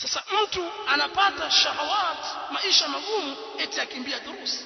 sasa mtu anapata shahawat maisha magumu eti akimbia durusi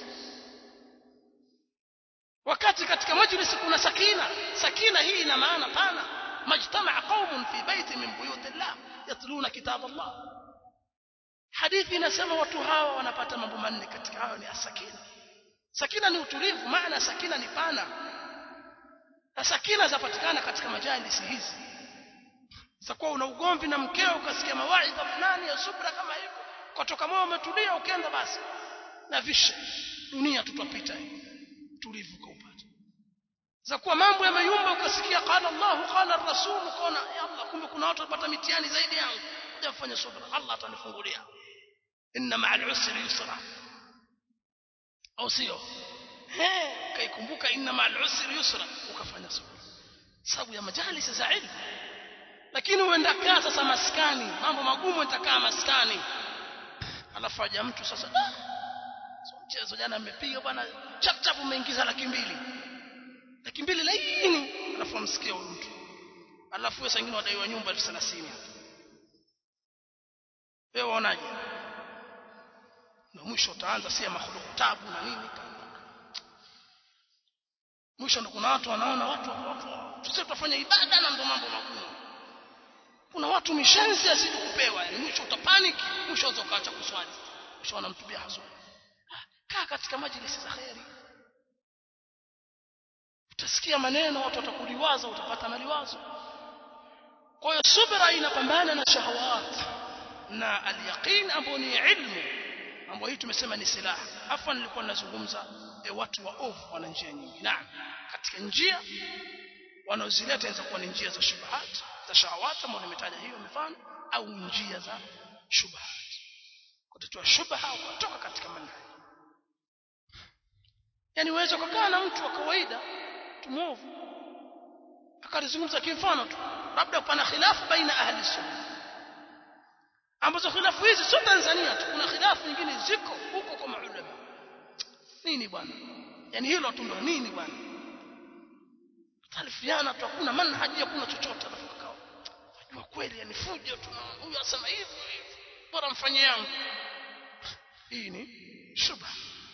wakati katika majlisi kuna sakina sakina hii ina maana pana majtamaa qaumun fi baiti min buyuti llah yatluna kitab Allah hadithi inasema watu hawa wanapata mambo manne katika hayo ni asakina sakina ni utulivu maana sakina ni pana na sakina zapatikana katika majalisi hizi sikuwa una ugomvi na mkeo ukasikia mawaidha fulani ya subra kama hivyo kutoka moyo umetulia ukienda basi na visha dunia tutapita tulivu kaupata za kuwa mambo yameyumba ukasikia qala Allah qala rasul ukaona ya Allah kumbe kuna watu wapata mitihani zaidi yangu kuja kufanya subra Allah atanifungulia inna ma'al usri yusra au sio eh kaikumbuka inna ma'al usri yusra ukafanya subra sababu ya majalisi za ilmu lakini uenda kaa sasa maskani mambo magumu itakaa maskani alafu aja mtu sasa so mchezo jana amepiga bwana chap chap umeingiza laki mbili laki mbili laini alafu amsikia huyu mtu alafu wewe sangine wadaiwa nyumba elfu thelathini hapa wewe waonaje na mwisho utaanza si makhluku tabu na nini mwisho ndo kuna watu wanaona watu sisi tutafanya ibada na ndo mambo magumu kuna watu mishenzi azidi kupewa yani mwisho utapanic mwisho ukaacha kuswali mwisho wanamtubia hasuni kaa katika majlisi za khairi utasikia maneno watu watakuliwaza utapata maliwazo kwa hiyo subra inapambana na shahawat na alyaqin ambao ni ilmu ambao hii tumesema ni silaha afa nilikuwa ninazungumza e, watu wa ovu wana njia nyingi naam katika njia wanaozileta inaweza kuwa ni njia za shubahat za shahawat ambao nimetaja hiyo mifano au njia za shubahat kutatua shubha kutoka katika manhaji yani uweze kukaa na mtu wa kawaida tumovu akalizungumza kimfano tu labda pana khilafu baina ahli sunna ambazo khilafu hizi sio Tanzania tu kuna khilafu nyingine ziko huko kwa maulama nini bwana yani hilo tu ndo nini bwana talifiana tu hakuna manhaji hakuna chochote alafu kakao najua kweli yani fujo tu huyu asema hivi bora mfanye yangu hii ni shubha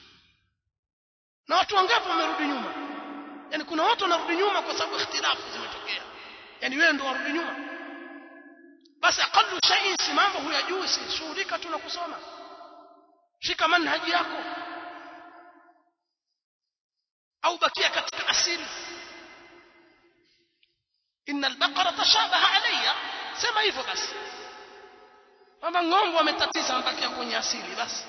na watu wangapi wamerudi nyuma yani kuna watu wanarudi nyuma kwa sababu ikhtilafu zimetokea yani wewe ndo warudi nyuma basi aqallu shay'in si mambo huyajui si shughulika tu na kusoma shika manhaji yako au bakia katika asili inna albaqara tashabaha alayya sema hivyo basi kama ng'ombe wametatiza mabakia kwenye asili basi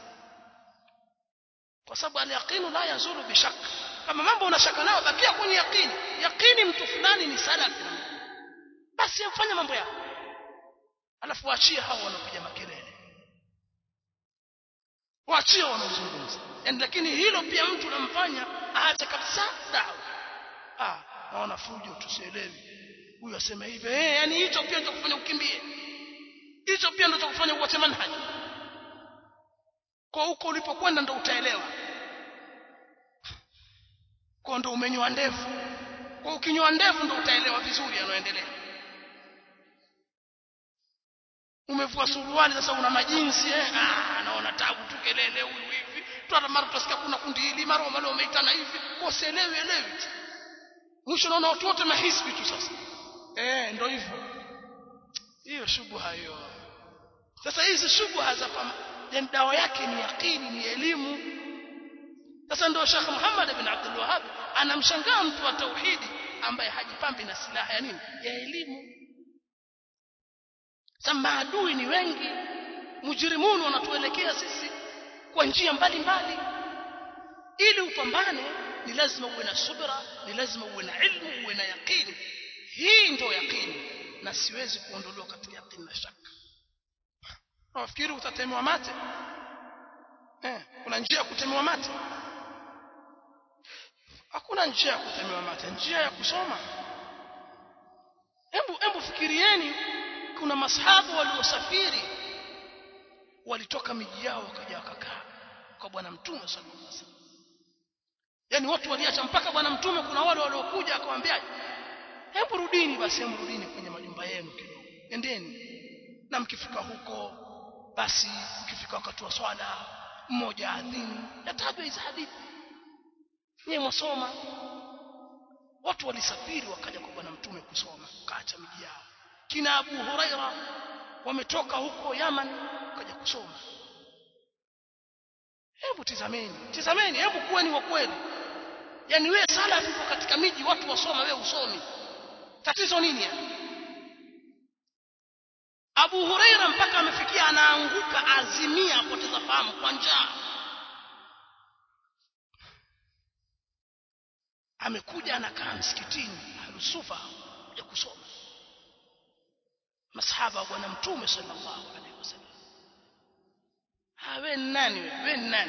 kwa sababu al-yaqinu la yazulu bishak kama mambo unashaka nayo bakia kwenye yaqini yaqini mtu fulani ni salafi basi afanye mambo yako alafu waachie hao wanapiga makelele waachie wanaozungumza yani lakini hilo pia mtu namfanya aache kabisa dawa ah naona fujo tusielewi huyu asema hivi eh yani hicho pia ndio kufanya ukimbie hicho pia ndio kufanya uache manhaji kwa huko ulipokwenda ndo utaelewa kwa ndo umenyoa ndevu kwa ukinyoa ndevu ndo utaelewa vizuri yanayoendelea umevua suruali sasa una majinsi eh ah naona tabu tu kelele huyu hivi tu hata mara tutasikia kuna kundi hili mara wale wameitana hivi kwa sielewi elewi mwisho naona watu wote mahisbi tu sasa eh ndo hivyo hiyo shubha hiyo sasa hizi shubha za yani dawa yake ni yaqini ni elimu sasa ndio Sheikh Muhammad ibn Abdul Wahhab anamshangaa mtu wa tauhidi ambaye hajipambi na silaha ya nini ya elimu sasa maadui ni wengi mujrimuni wanatuelekea sisi kwa njia mbalimbali ili upambane ni lazima uwe na subra ni lazima uwe na ilmu uwe na yaqini hii ndio yaqini na siwezi kuondolewa katika yaqini na shaka nafikiri utatemewa mate eh kuna njia ya kutemewa mate hakuna njia ya kutemewa mate njia ya kusoma hebu hebu fikirieni kuna masahabu waliosafiri walitoka miji yao wakaja wakakaa kwa bwana mtume sallallahu alaihi wasallam yani watu waliacha mpaka bwana mtume kuna wale waliokuja akamwambia hebu rudini basi hebu rudini kwenye majumba yenu kidogo endeni na mkifika huko basi mkifika wakati wa swala mmoja adhini yatajwa hizi hadithi nyewe mwasoma watu walisafiri wakaja kwa bwana mtume kusoma kaacha miji yao kina Abu Huraira wametoka huko Yaman wakaja kusoma hebu tizameni tizameni hebu kuweni wa kweli yani wewe sala uko katika miji watu wasoma wewe usomi tatizo nini yani Abu Huraira mpaka amefikia anaanguka azimia apoteza fahamu kwa njaa amekuja anakaa msikitini ahlusufa ya kusoma masahaba wa bwana mtume sallallahu alaihi wasallam hawe nani wewe nani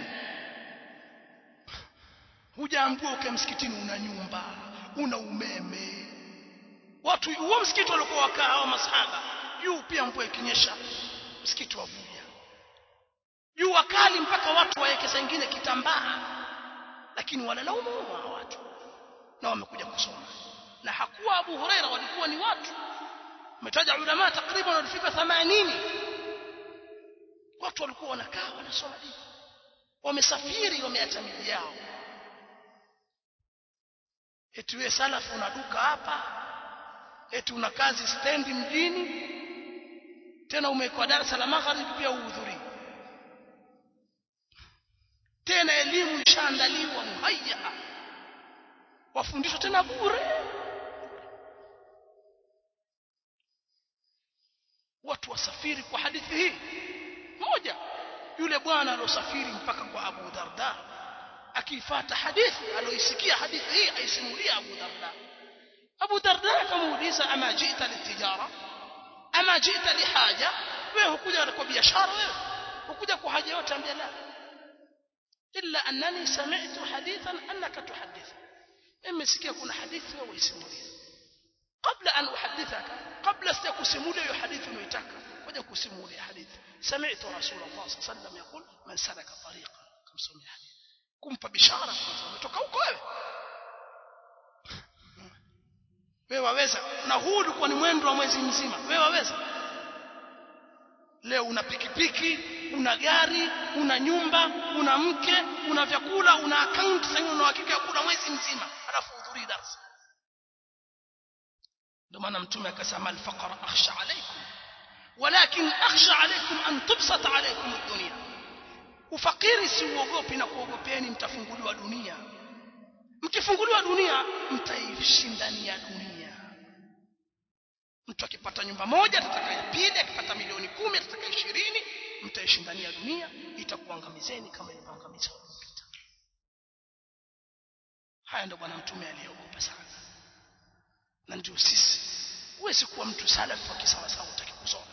hujaambiwa ukae msikitini una nyumba una umeme watu huo msikiti walikuwa wakaa hao masahaba juu pia mvua ikinyesha msikiti wavuja juu wakali mpaka watu waweke saa ingine kitambaa lakini wanalaumu hao watu na wamekuja kusoma na hakuwa Abu Huraira walikuwa ni watu umetaja ulama takriban walifika 80 watu walikuwa wanakaa wanasoma dini wamesafiri wameacha miji yao eti wewe salafu una duka hapa eti una kazi stendi mjini tena umekuwa darasa la magharibi pia uhudhurii tena elimu ishaandaliwa muhayya wafundishwa tena bure watu wasafiri kwa hadithi hii moja yule bwana alosafiri mpaka kwa Abu Darda akifuata hadithi aloisikia hadithi hii aisimulia Abu Darda Abu Darda akamuuliza ama jita litijara ama jita lihaja wewe hukuja kwa biashara wewe hukuja kwa haja yote ambia la illa annani sami'tu hadithan annaka tuhaddith nimesikia kuna hadithi wewe uisimulia kabla an uhaddithaka kabla sijakusimulia hiyo hadithi unayoitaka ngoja kusimulia hadithi sami'tu rasulullah sallallahu alaihi wasallam yaqul man salaka tariqa kamsomea hadithi kumpa bishara umetoka huko wewe wewe waweza na huu ulikuwa ni mwendo wa mwezi mzima wewe waweza leo una pikipiki una gari una nyumba una mke una vyakula una account sasa una hakika ya kula mwezi mzima alafu hudhuri darasa ndio maana mtume akasema al-faqra akhsha alaykum walakin akhsha alaykum an tubsata alaykum ad-dunya ufakiri si uogopi na kuogopeni mtafunguliwa dunia mkifunguliwa dunia mtaishindania dunia mtu akipata nyumba moja atataka ya pili akipata milioni kumi atataka ishirini mtaishindania dunia itakuangamizeni kama ilivyoangamiza waliopita haya ndio bwana mtume aliyeogopa sana na ndio sisi huwezi kuwa mtu salafu wa kisawasawa utaki kusoma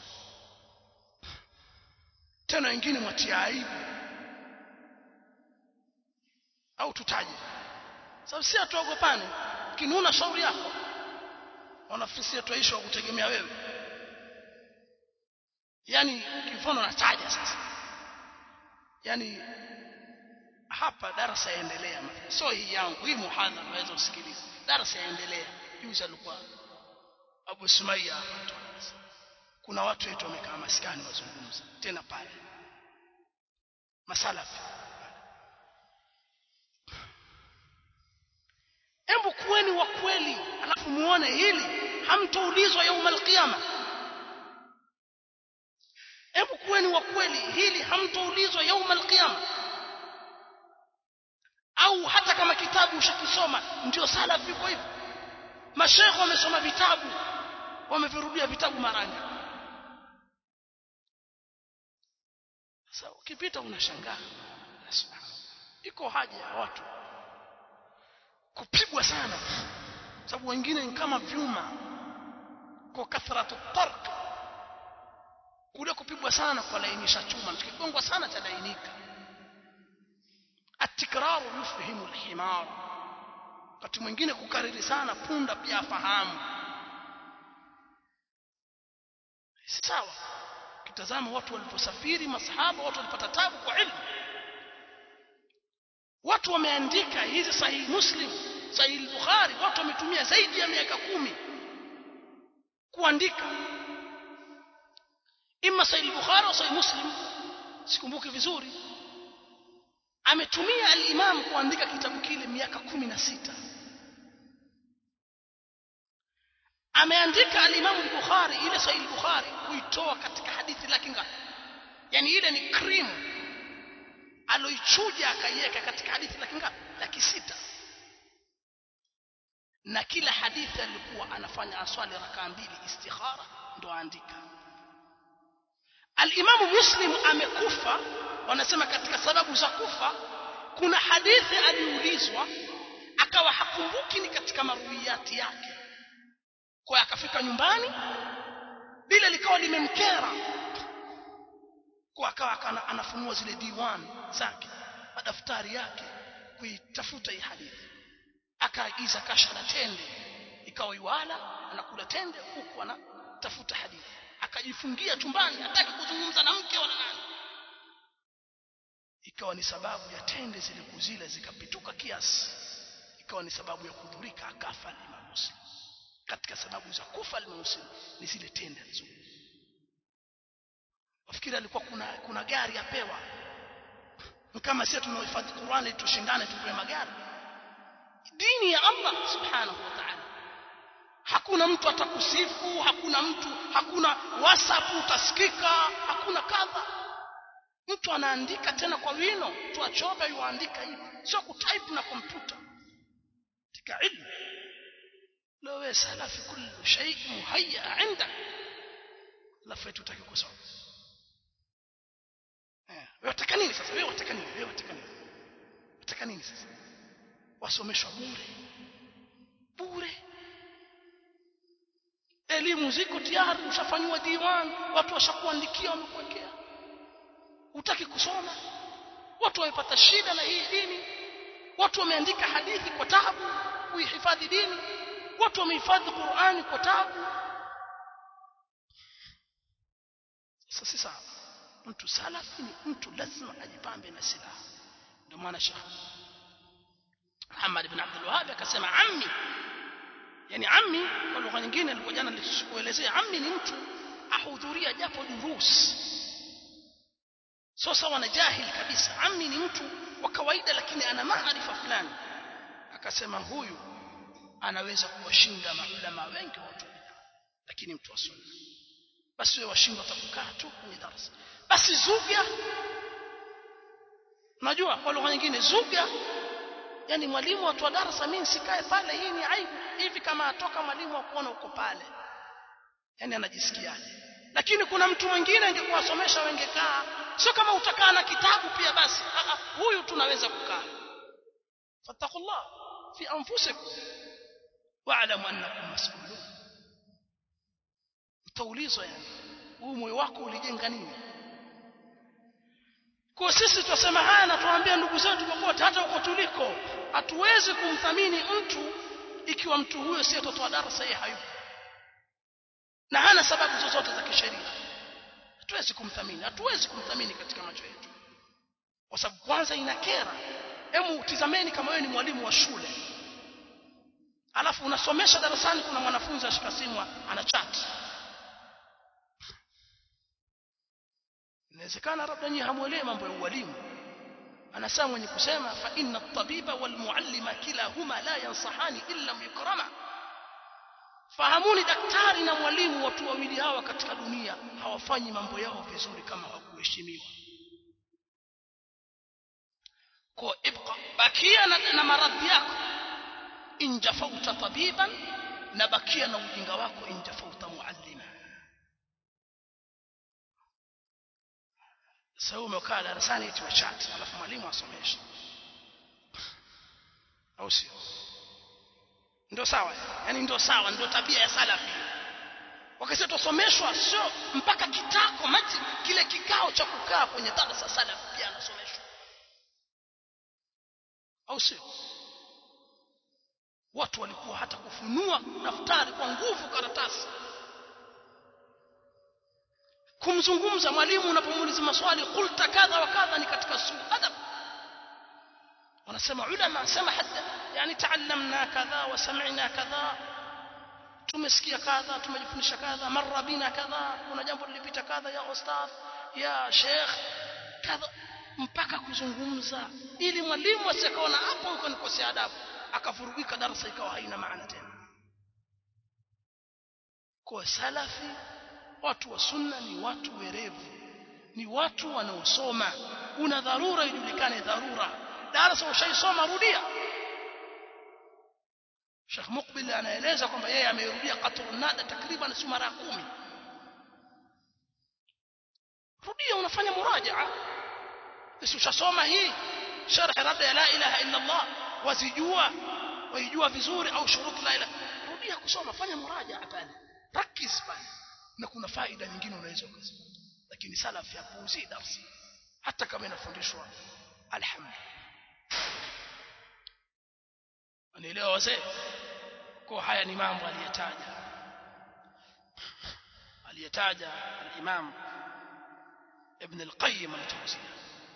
tena wengine mwatia aibu au tutaje sababu si atuogopane kinuna shauri yako wanafikiri tuishi wa kutegemea wewe yani kimfano nataja sasa yani hapa darasa yaendelea sio hii yangu hii muhadhara unaweza usikilize darasa yaendelea juzi alikuwa Abu Sumaya hapa kuna watu wetu wamekaa maskani wazungumza tena pale masalafi hebu kuweni wa kweli alafu muone hili hamtoulizwa yauma alqiyama hebu kuweni wa kweli hili hamtoulizwa yauma alqiyama au hata kama kitabu ushakisoma ndio salafi iko hivyo mashekhe wamesoma vitabu wamevirudia vitabu maranga sasa ukipita unashangaa iko haja ya watu kupigwa sana sababu wengine ni kama vyuma kwa kathratu tarq kule kupigwa sana kwa lainisha chuma tukigongwa sana talainika atikraru yufhimu alhimar wakati mwingine kukariri sana punda pia afahamu sawa kitazama watu waliposafiri masahaba watu walipata tabu kwa ilmu watu wameandika hizi sahihi muslim sahihi bukhari watu wametumia zaidi ya miaka kumi kuandika imma sahih bukhari au sahih muslim sikumbuki vizuri ametumia al-imam kuandika kitabu kile miaka kumi na sita ameandika al-imam al-bukhari ile sahih bukhari kuitoa katika hadithi laki ngapi yani ile ni cream aloichuja akaiweka katika hadithi laki ngapi laki sita na kila hadithi alikuwa anafanya aswali rakaa mbili istikhara ndo aandika al-Imam Muslim amekufa wanasema katika sababu za kufa kuna hadithi aliulizwa akawa hakumbuki ni katika maruiyati yake kwa akafika nyumbani bila likawa limemkera kwa akawa anafunua zile diwan zake madaftari yake kuitafuta hii hadithi akaagiza kasha la tende ikawa iwala anakula tende huku anatafuta hadithi akajifungia chumbani hataki kuzungumza na mke wala nani ikawa ni sababu ya tende zile kuzila zikapituka kiasi ikawa ni sababu ya kudhurika akafa Imam Muslim katika sababu za kufa Imam Muslim ni zile tende alizo wafikiri alikuwa kuna kuna gari apewa kama sisi tunaohifadhi Qur'ani tushindane tupewe magari dini ya Allah subhanahu wa ta'ala hakuna mtu atakusifu hakuna mtu hakuna whatsapp utasikika hakuna kadha mtu anaandika tena kwa wino mtu achoka yuandika hivi sio kutype na kompyuta katika ilmu لو سلف كل شيء مهيأ عندك لفيت utaki kusoma eh wataka nini sasa wewe wataka nini wewe wataka nini wataka nini sasa wasomeshwa bure bure elimu ziko tayari ushafanywa diwan watu washakuandikia wamekuwekea utaki kusoma watu wamepata shida na hii dini watu wameandika hadithi kwa taabu kuihifadhi dini watu wamehifadhi Qur'ani kwa taabu sasa si sawa mtu salafi ni mtu lazima ajipambe na silaha ndio maana Sheikh Muhammad ibn Abdul Wahhab akasema ammi yani ammi kwa lugha nyingine alikuwa jana nilikuelezea ammi ni mtu ahudhuria japo durus sio sawa na jahili kabisa ammi ni mtu wa kawaida lakini ana maarifa fulani akasema huyu anaweza kuwashinda maulama wengi watu lakini mtu wa sunna basi wewe washindwa utakukaa tu kwenye darasa basi zuga unajua kwa lugha nyingine zuga yani mwalimu watu wa darasa mimi sikae pale hii ni aibu hivi kama atoka mwalimu akuona uko pale yani anajisikiaje lakini kuna mtu mwingine angekuwasomesha wengekaa sio kama utakaa na kitabu pia basi Aa, huyu tunaweza kukaa fattakullah fi anfusikum wa'lamu annakum mas'ulun utaulizwa yani huu moyo wako ulijenga nini kwa sisi tunasema haya na tuambia ndugu zetu popote hata huko tuliko hatuwezi kumthamini mtu ikiwa mtu huyo si mtoto wa darasa yeye hayupo na hana sababu zozote za kisheria hatuwezi kumthamini hatuwezi kumthamini katika macho yetu kwa sababu kwanza inakera hemu tizameni kama wewe ni mwalimu wa shule alafu unasomesha darasani kuna mwanafunzi ashika simu ana chat inawezekana labda nyinyi hamuelewi mambo ya ualimu anasema mwenye kusema fa inna at-tabiba wal muallima kilahuma la yansahani illa yukrama fahamuni daktari na mwalimu watu wawili hawa katika dunia hawafanyi mambo yao vizuri kama hawakuheshimiwa kwa ibqa bakia na, na maradhi yako injafauta tabiban na bakia na ujinga wako injafauta muallima sasa umekaa darasani eti wachati alafu mwalimu asomesha au sio ndio sawa yani ndio sawa ndio tabia ya salafi wakati tusomeshwa sio mpaka kitako maji kile kikao cha kukaa kwenye darasa salafi pia anasomeshwa au sio watu walikuwa hata kufunua daftari kwa nguvu karatasi kumzungumza mwalimu unapomuuliza maswali qulta kadha wa kadha ni katika suu adab wanasema ulama sema hata yani taallamna kadha wa sami'na kadha tumesikia kadha tumejifundisha kadha marra bina kadha kuna jambo lilipita kadha ya ustadh ya sheikh kadha mpaka kuzungumza ili mwalimu asikaona hapo huko nikosea adabu akavurugika darasa ikawa haina maana tena kwa salafi watu wa sunna ni watu werevu ni watu wanaosoma una dharura ijulikane dharura darasa ushaisoma rudia Sheikh Mukbil anaeleza kwamba yeye amerudia qatrun nada takriban si mara 10 rudia unafanya murajaa basi ushasoma hii sharh rada ya la ilaha illa Allah wazijua waijua vizuri au shurut la ilaha rudia kusoma fanya murajaa pale rakiz pale na kuna faida nyingine unaweza ukazipata lakini salaf yapuuzi darsa hata kama inafundishwa alhamdulillah anaelewa wazee kwa haya ni mambo aliyetaja aliyetaja al-Imam Ibn al-Qayyim al-Jawziyya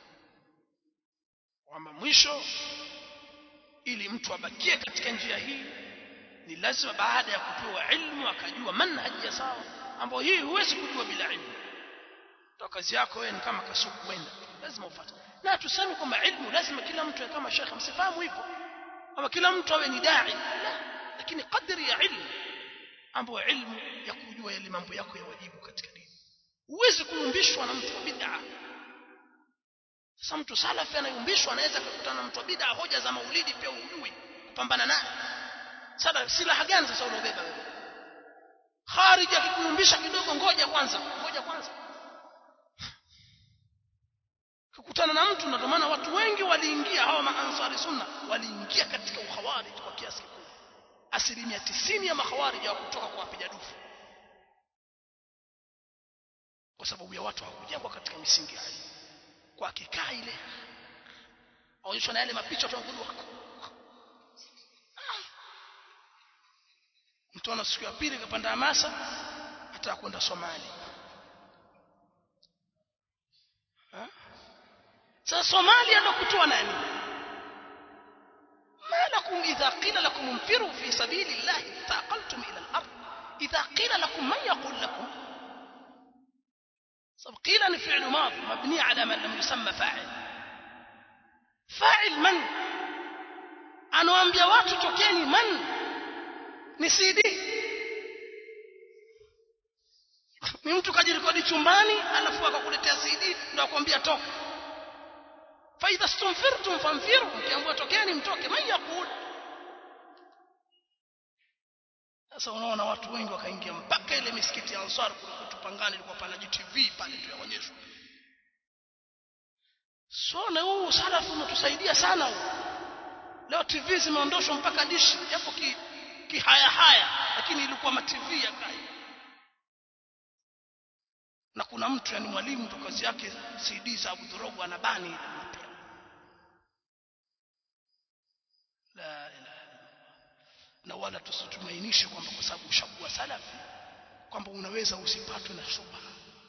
kwamba mwisho ili mtu abakie katika njia hii ni lazima baada ya kupewa ilmu akajua manhaji ya sawa ambayo hii huwezi kujua bila ilmu toka kazi yako wewe ni kama kasuku kwenda lazima ufuate na tuseme kwamba ilmu lazima kila mtu awe kama shekhe msifahamu hivyo ama kila mtu awe ni dai la lakini kadri ya ilmu ambayo ilmu ya kujua yale mambo yako ya wajibu katika dini huwezi kuyumbishwa na mtu wa bid'a sasa mtu salafi anayumbishwa anaweza kukutana na mtu wa bid'a hoja za maulidi pia hujui kupambana naye sasa silaha gani sasa unaobeba wewe kharij akikuyumbisha kidogo ngoja kwanza ngoja kwanza kukutana na mtu ndio maana watu wengi waliingia hawa maansari sunna waliingia katika ukhawarij kwa kiasi kikubwa asilimia tisini ya makhawarij hawakutoka kwa wapiga dufu kwa sababu ya watu hawakujengwa katika misingi ya elimu kwa kikaa ile aonyeshwa na yale mapicha tunakudu wako mtu ana siku ya pili kapanda hamasa hata kwenda Somalia sasa Somalia ndo kutoa nani ما لكم إذا قيل لكم انفروا في سبيل الله ثاقلتم إلى الأرض إذا قيل لكم من يقول لكم طب قيل فعل ماض مبني على من لم يسمى فاعل فاعل من anawaambia watu tokeni man ni CD ni mtu kajirekodi chumbani alafu akakuletea CD ndio akwambia toka فإذا استنفرتم فانفروا mkiambiwa tokeni mtoke man yaqul sasa unaona watu wengi wakaingia mpaka ile misikiti ya Ansar kule kwetu Pangani ilikuwa pana GTV pale tu yaonyeshwa so na huu salafu umetusaidia sana huu leo TV zimeondoshwa mpaka dishi japo ki, kihaya haya lakini ilikuwa ma TV ya kai na kuna mtu yani mwalimu ndo kazi yake CD za Abu Dhurogo anabani ile mpya la ilaha na wala tusitumainishe kwamba kwa sababu ushakuwa salafi kwamba unaweza usipatwe na shubha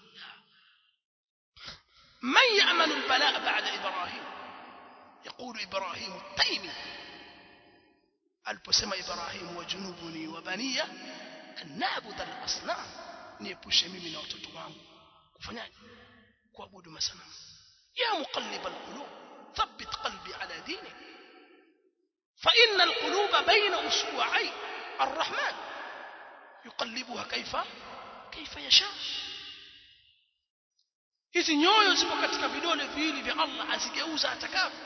من يأمن البلاء بعد إبراهيم يقول إبراهيم التيمي aliposema Ibrahim wajunubuni wa baniya an na'budu al-asnam niepushe mimi na watoto wangu kufanyaje kuabudu masanamu ya muqallib al-qulub thabbit qalbi ala dinik fa inna al-quluba bayna usbu'ay ar-rahman yuqallibuha kayfa kayfa yasha hizi nyoyo zipo katika vidole viwili vya Allah azigeuza atakavyo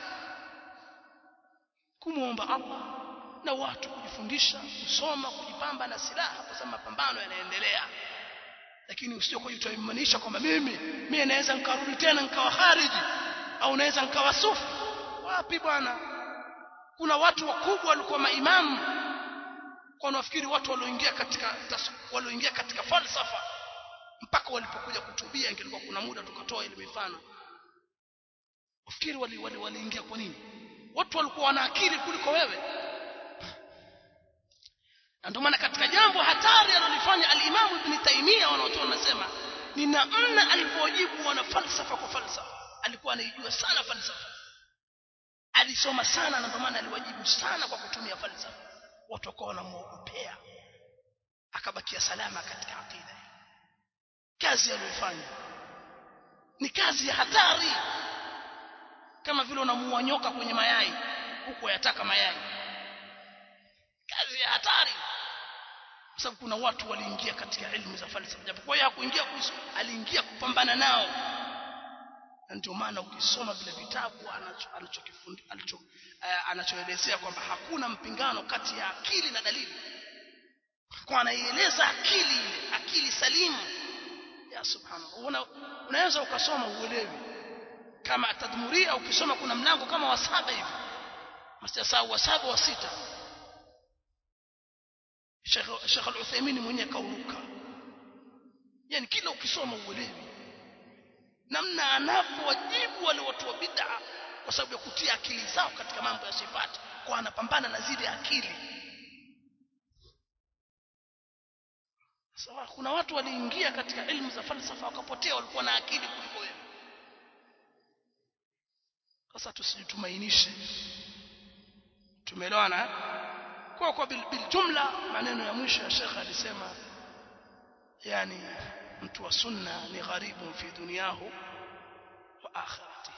kumuomba Allah na watu kujifundisha kusoma kujipamba na silaha kwa sababu mapambano yanaendelea lakini usije kujitoimanisha kwamba mimi mimi naweza nikarudi tena nikawa khariji au naweza nikawa sufi wapi bwana kuna watu wakubwa walikuwa maimamu kwa nafikiri watu walioingia katika walioingia katika falsafa mpaka walipokuja kutubia ingelikuwa kuna muda tukatoa ile mifano wafikiri wali waliingia wali kwa nini watu walikuwa wana akili kuliko wewe na ndio maana katika jambo hatari alilofanya al-Imam Ibn Taymiyyah wanaotoa wanasema ni namna alipojibu wana falsafa kwa falsafa alikuwa anaijua sana falsafa alisoma sana na ndio maana aliwajibu sana kwa kutumia falsafa watu wakawa wanamuogopea akabakia salama katika aqida kazi aliyofanya ni kazi ya hatari kama vile unamuua nyoka kwenye mayai huku yataka mayai kazi ya hatari kwa sababu kuna watu waliingia katika elimu za falsafa japokuwa yeye hakuingia kuiso aliingia kupambana nao na ndio maana ukisoma vile vitabu anachokifundi alicho uh, anachoelezea kwamba hakuna mpingano kati ya akili na dalili kwa anaieleza akili ile akili salimu ya subhanallah una, unaweza ukasoma uelewi kama tadmuria ukisoma kuna mlango kama wa saba hivi mstasau wa saba wa sita Sheikh Sheikh Al-Uthaymeen mwenyewe kauruka yani kila ukisoma uelewi namna anavyowajibu wale watu wa bid'a kwa sababu ya kutia akili zao katika mambo ya sifati kwa anapambana na zile akili sawa kuna watu waliingia katika elimu za falsafa wakapotea walikuwa na akili kuliko wewe sasa tusijitumainishe tumeelewana kwa kwa bil, bil jumla maneno ya mwisho ya Sheikh alisema yani mtu wa sunna ni gharibu fi dunyahu wa akhiratihi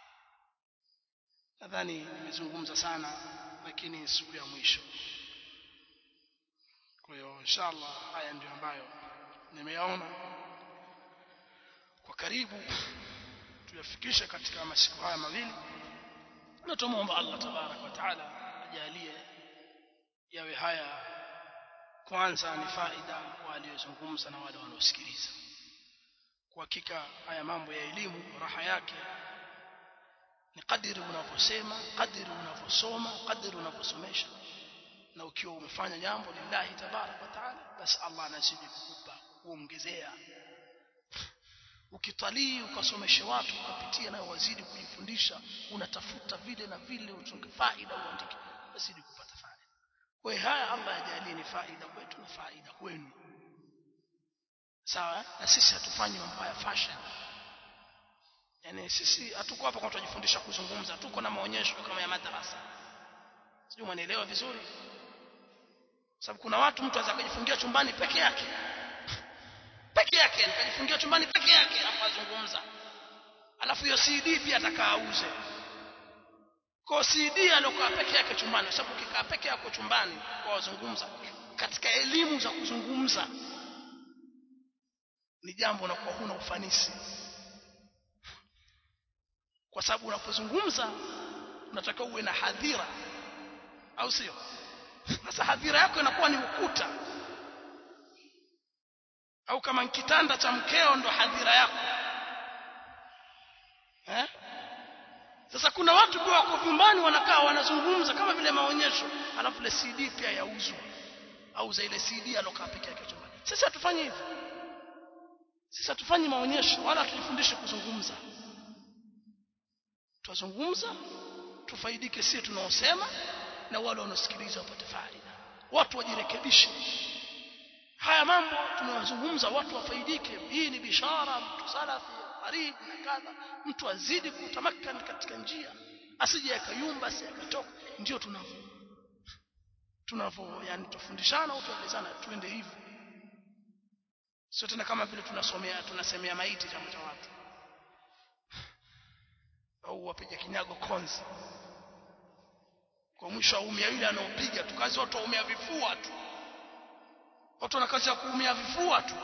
nadhani nimezungumza sana lakini siku ya mwisho kwa hiyo inshallah haya ndio ambayo nimeyaona kwa karibu tuyafikishe katika masiku haya mawili na tumuomba Allah tabarak wa taala ajalie yawe haya kwanza ni faida kwa aliyozungumza na wale wanaosikiliza kwa hakika haya mambo ya elimu raha yake ni kadiri unavyosema kadiri unavyosoma kadiri unavyosomesha na ukiwa umefanya jambo lillahi tabarak wa taala basi Allah anazidi kukupa kuongezea ukitalii ukasomesha watu ukapitia nayo wazidi kujifundisha unatafuta vile na vile utunge faida uandike wazidi kupata faida kwa haya Allah ajalie ni faida kwetu na faida kwenu sawa na sisi hatufanyi mambo ya fashion yani sisi hatuko hapa kwa tujifundisha kuzungumza tuko na maonyesho kama ya madrasa sijui mwanielewa vizuri sababu kuna watu mtu anaweza kujifungia chumbani peke yake peke yake nikajifungia chumbani peke yake hapo azungumza alafu hiyo CD pia atakaa auze kwa CD alokaa peke yake chumbani kwa sababu ukikaa peke yako chumbani kwa wazungumza katika elimu za kuzungumza ni jambo na kwa huna ufanisi kwa sababu unapozungumza unataka uwe na hadhira au sio sasa hadhira yako inakuwa ni ukuta au kama kitanda cha mkeo ndo hadhira yako eh? sasa kuna watu pia wako vyumbani wanakaa wanazungumza kama vile maonyesho alafu ile CD pia yauzwa au za ile CD alokaa peke yake chumbani sisi hatufanyi hivyo sisi hatufanyi maonyesho wala hatujifundishe kuzungumza tuzungumza tufaidike sisi tunaosema na wale wanaosikiliza wapate faida watu wajirekebishe haya mambo tunayozungumza watu wafaidike hii ni bishara mtu salafi karibu na kadha mtu azidi kutamakkan katika njia asije akayumba asije akatoka ndio tunavyo tunavyo yani tufundishana au tuelezana tuende hivyo sio tena kama vile tunasomea tunasemea maiti chama cha watu au wapiga kinyago konzi kwa mwisho aumia yule anaopiga tu kazi watu waumia vifua tu watu wana kazi ya kuumia vifua tu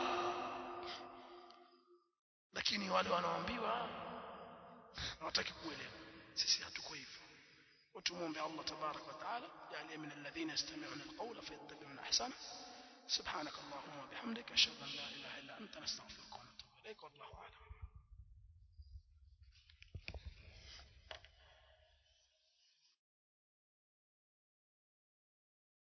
lakini wale wanaoambiwa hawataki kuelewa sisi hatuko hivyo وتموم الله تبارك وتعالى يعني من الذين يستمعون القول فيتبعون احسنه سبحانك اللهم وبحمدك اشهد ان لا اله الا انت نستغفرك ونتوب اليك والله اعلم